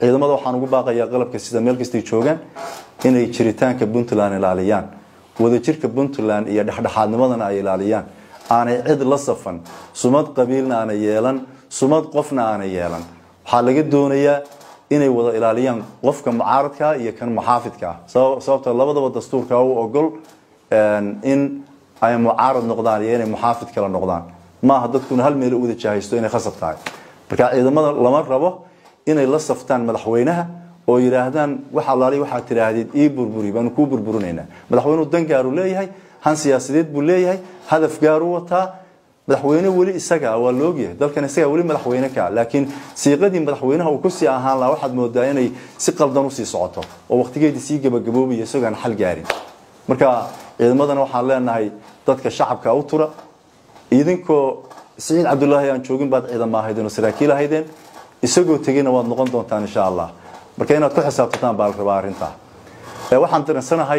ciidamada waxaan ugu baaqayaa qalabka sida meel kastay joogaan inay jiritaanka puntland ilaaliyaan wadajirka puntland iyo dhexdhexaadnimadana ay ilaaliyaan aanay cid la safan sumad qabiilna aanay yeelan sumad qofna aanay yeelan waxaa laga doonayaa inay wada ilaaliyaan qofka mucaaradka iyo kan muxaafidka ah sababta labadaba dastuurka u ogol in ay mucaarad noqdaan iyo inay muxaafid kala noqdaan maaha dadkuna hal meel u wada jahaysto inay khasab tahay marka ciidamada lama rabo inay la saftaan madaxweynaha oo yidhaahdaan wax alaali waxaad tidhaahdeen ii burburi baanu kuu burburinaynaa madaxweynuhu dan gaaru leeyahay han siyaasadeed buu leeyahay hadaf gaaru wataa madaxweyne weli isaga waa laogyahay dalkan isaga weli madaxweyne ka laakiin siiqadii madaxweynaha uu kusii ahaan lahaa waxaad moodaa inay si qaldan usii socoto oo waqtigeedii sii gabagaboobayo isagoaan xal gaarin marka ciidamadana waxaan leenahay dadka shacabka u tura idinkoo siciid cabdulaahi aan joogin baad ciidama ahaydeen oo saraakiil ahaydeen isagoo tegeyna waad noqon doontaan insha allah marka inaad ku xisaabtataan baa la rabaa arrintaa waxaan daransanahay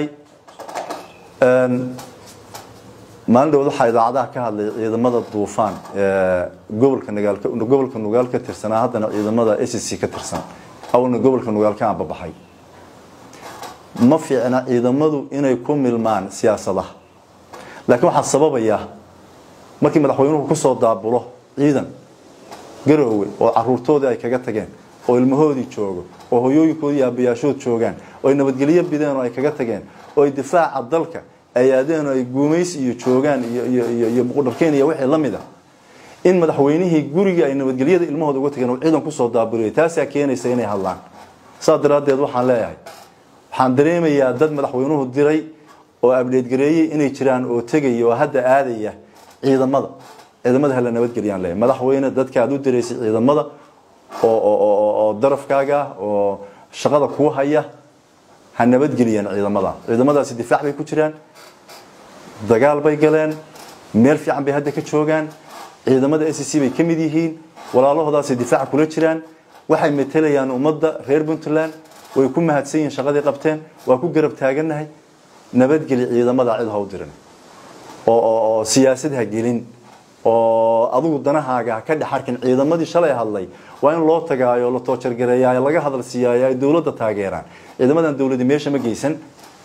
maalin dhawad waxaa idaacadaha ka hadlay ciidamada duufaan gobolka nagaalka gobolka nugaal ka tirsanaa haddana ciidamada s c ka tirsan awalna gobolka nugaal ka aanbabaxay ma fiicna ciidamadu inay ku milmaan siyaasadaha laakiin waxaa sababaya markii madaxweynuhu kusoo daabulo ciidan garoowe oo caruurtoodii ay kaga tageen oo ilmahoodii joogo oo hoyooyinkoodii aabayaashood joogaan oo ay nabadgelyo bideen oo ay kaga tageen oo ay difaaca dalka ay aadeen oo ay guumaysi iyo joogaan iyo muqudharkeen iyo wixii la mid a in madaxweynihii gurigii ay nabadgelyada ilmahooda uga tageen oo ciidan kusoo daabuliyay taasaa keenaysa inay hadlaan saas daraaddeed waxaan leeyahay waxaan dareemayaa dad madaxweynuhu diray oo abdheedgareeyey inay jiraan oo tegaya oo hadda aadaya ciidamada ciidamada hala nabadgeliyaan leeyahay madaxweyne dadka aad u diraysay ciidamada oo darafkaaga oo shaqada kuu haya ha nabadgeliyaan ciidamada ciidamadaasi difaac bay ku jiraan dagaal bay galeen meel fiican bay hadda ka joogaan ciidamada s c bay ka mid yihiin walaalahoodaasay difaaca kula jiraan waxay matelayaan ummadda reer puntland way ku mahadsan yihiin shaqadii qabteen waa ku garab taagannahay nabadgeli ciidamada cid ha u dirin oo siyaasad ha gelin oo adigu danahaaga ha ka dhex arkin ciidamadii shalay hadlay waa in loo tagaayo la toojargareeyaayo laga hadal siiyaayo ay dowladda taageeraan ciidamadan dowladi meesha ma geysan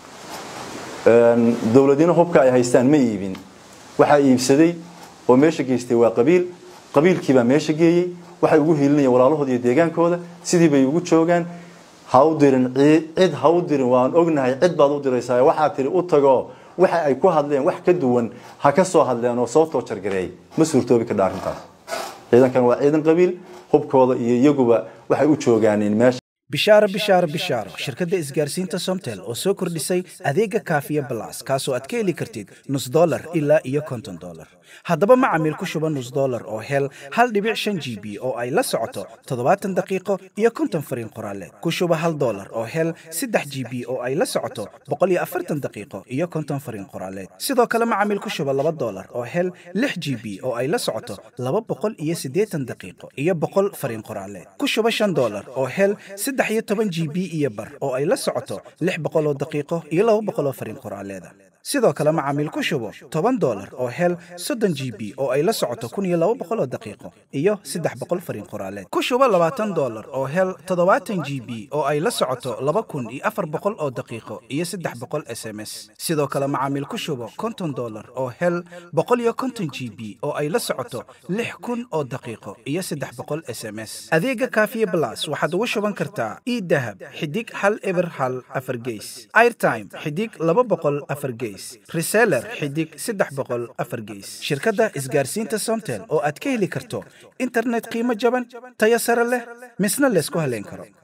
dowladina hubka ay haystaan ma iibin waxaa iibsaday oo meesha geystay waa qabiil qabiilkiibaa meesha geeyey waxay ugu hiilinayaan walaalahooda iyo deegaankooda sidii bay ugu joogaan ha u dirin cid ha u dirin waan ognahay cid baad u diraysaa waxaa tiri u tagoo waxa ay ku hadleen wax ka duwan ha ka soo hadleen oo soo toojargareey ma suurtoobi kadha arrintaas ciidankan waa ciidan qabiil hubkooda iyo iyaguba waxay u joogaaneen meesha bishaaro bishaaro bishaaro shirkadda isgaarsiinta somtel oo soo kordhisay adeega kaafiya balas kaasoo aad ka heli kartid nus dolar ilaa iyo konton dolar haddaba macamiil ku shuba nus dolar oo hel hal dhibic shan g b oo ay la socoto toddobaatan daqiiqo iyo konton fariin qoraaleed ku shuba hal dolar oo hel saddex g b oo ay la socoto boqol iyo afartan daqiiqo iyo konton fariin qoraaleed sidoo kale macamiil ku shuba laba dolar oo hel lix g b oo ay la socoto laba boqol iyo siddeetan daqiiqo iyo boqol fariin qoraaleed ku shuba shan dolar oo hel saddex iyo toban g b iyo bar oo ay la socoto lix boqol oo daqiiqo iyo laba boqol oo fariin qoraaleeda sidoo kale macaamiil ku shubo toban dolar oo hel soddon g b oo ay la socoto kun iyo laba boqol oo daqiiqo iyo saddex boqol fariin qoraaleed ku shubo labaatan dolar oo hel toddobaatan g b oo ay la socoto laba kun iyo afar boqol oo daqiiqo iyo saddex boqol s m s sidoo kale macaamiil ku shubo konton dolar oo hel boqol iyo konton g b oo ay la socoto lix kun oo daqiiqo iyo saddex boqol s m s adeega kaafiye blas waxaad ugu shuban kartaa idahab xidig hal eber hal afar geys airtime xidig laba boqol afar geys reseller xidig saddex boqol afar geys shirkadda isgaarsiinta somtel oo aad ka heli karto internet qiimo jaban tayo sare leh misna laysku haleyn karo